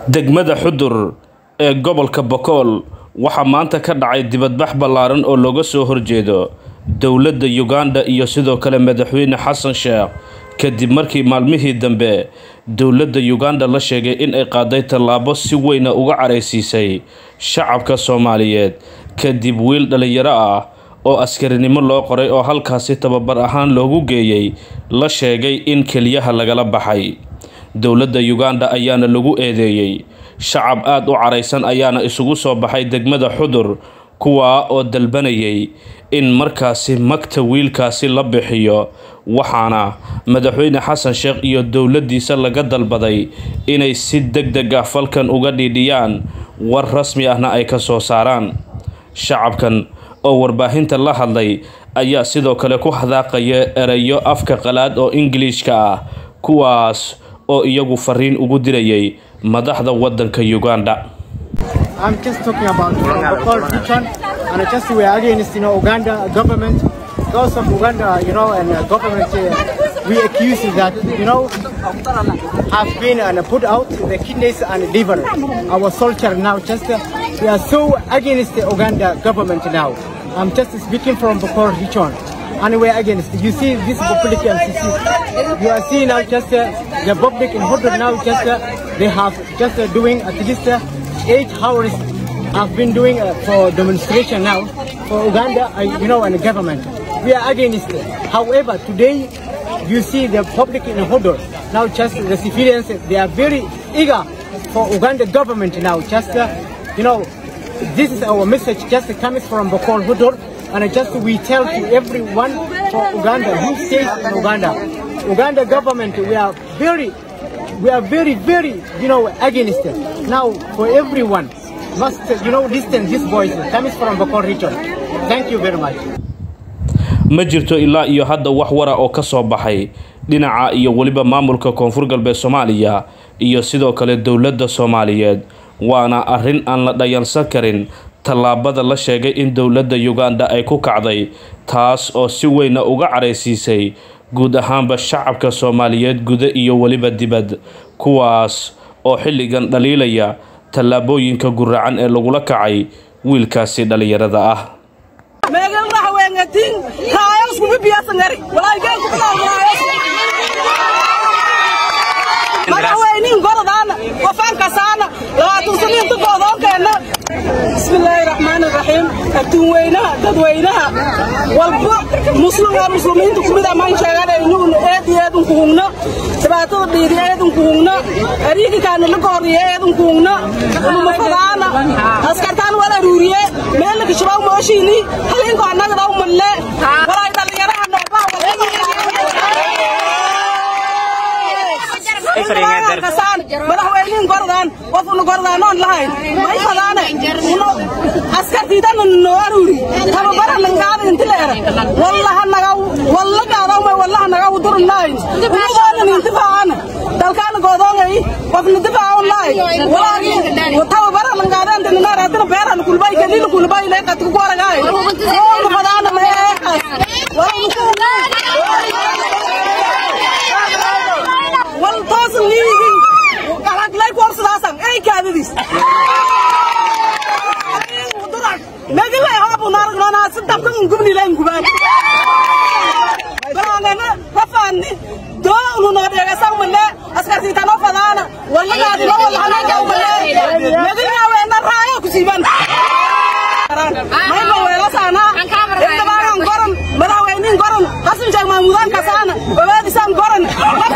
degmada xudur ee gobolka bokool waxaa maanta ka dhacay dibadbax ballaaran oo looga soo horjeedo dowladda uganda iyo sidoo kale madaxweyne xasan sheekh kadib markii maalmihii dambe dowladda uganda la sheegay in ay qaaday tallaabo si weyna uga caraysiisay shacabka soomaaliyeed kadib wiil dhallinyaro ah oo askarinimo loo qoray oo halkaasi tababar ahaan loogu geeyey la sheegay in keliyaha lagala baxay dowladda uganda ayaana lagu eedeeyey shacab aada u caraysan ayaana isugu soo baxay degmada xudur kuwaa oo dalbanayay in markaasi magta wiilkaasi la bixiyo waxaana madaxweyne xasan sheekh iyo dowladdiisa laga dalbaday inay si deg deg ah falkan uga dhiidhiyaan war rasmi ahna ay ka soo saaraan shacabkan oo warbaahinta la hadlay ayaa sidoo kale ku hadaaqaya erayo afka qalaad oo ingiliishka ah kuwaas oo iyagu fariin ugu dirayay madaxda wadanka uganda I'm just talking about the Bokol region and just we are against you know Uganda government because of Uganda you know and uh, government uh, we accuse that you know have been and uh, put out the kidneys and liver our soldier now just uh, we are so against the Uganda government now I'm just speaking from Bokol region and we are against you see this public MCC you are seeing now just uh, the public in Hodor now just uh, they have just uh, doing at least uh, eight hours have been doing uh, for demonstration now for Uganda, uh, you know, and the government. We are against it. However, today you see the public in Hodor, now just the civilians, they are very eager for Uganda government now. Just, uh, you know, this is our message just comes from Bokol Hodor, and just we tell to everyone for Uganda who stays in Uganda. Uganda government, we are very we are very, very, you know, against it. Now, for everyone, must, you know, listen this voice comes from Bokor region. Thank you very much. ma jirto ilaa iyo hadda wax wara oo ka soo baxay dhinaca iyo weliba maamulka koonfur galbeed soomaaliya iyo sidoo kale dowladda soomaaliyeed waana arrin aan la dhayansan karin tallaabada la sheegay in dowladda uganda ay ku kacday taas oo si weyna uga caraysiisay guud ahaanba shacabka soomaaliyeed guda iyo weliba dibad kuwaas oo xilligan dhaliilaya tallaabooyinka guracan ee lagula kacay wiilkaasi dhallinyarada ah meegan raxwengatin kaayos kuma biyasangari walaaygen madaxweyniin goradaana wafaankasaana labaatan saniinta goodoonkeenna bismillaahi raxmaani raxiim adduun weynaha dadweynaha walba muslimaa muslimiinta kumid amaan sheegana inuun eed iyo eedun kuhungna dhibaatada dhiiri eedun kuhungna ariigikaana la gooriye eedun kuhungna ulumafadaana askartaan wala ruuriye meelaka shabaw mooshiini halinko annaga dhaw malle walaay dhallinyaraha noobaa madaxweyniin gordaan qofuna gordaanoon lahayn may fadaane askartiidana noo aruuri tababara langaada inti leere wallaha naga walla gaadawmay wallaha naga udurunaayn unugoona nintifaacana dalkaana goodoongay qofna difaacan lahay walaagi tababara langaadanta ninaaraadina beerana kulbay kadila kulbay leeqadku goragaay oona fadaana meeqas wal toosan liigin lay kuorsadaasan ay kaadadiis nagilay haabunaaragnonaa si dabkan gubnilayn gubaan balaangana rafaanni doonu noodheegasan male askartiitano fadaana wallagaadino wallahanagawmale nagilaaweena raayo kusiiban mayba weelasaanaa indabaagan goran madaxweyniin goran hasan sheeg maamuudaan kasaana obaadisaan goran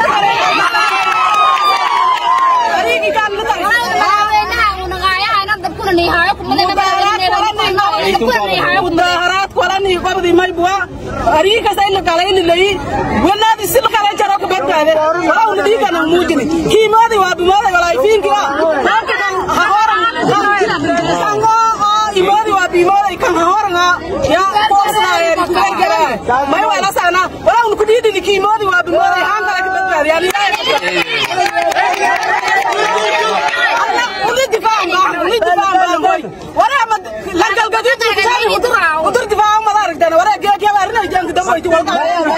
mudaharaad kolani qabdi maybua ariikas ayla kalaylilay wanaadi sil kala jaro ka badbaade walawna dhiigana muujini kiimoodi waa bimooday walaafiinki imoodi waa bimooday kan hahoranga ya koosnaayeeri kugargara may wala sana walawna ku dhiidini kiimoodi waa bimooday haan kala ka badbaade yani uli difaacan baa uli difaacan baa waraa langalgadiid udur difaacan mada aragtana waraa geegyabaarina jaanka dambayti walka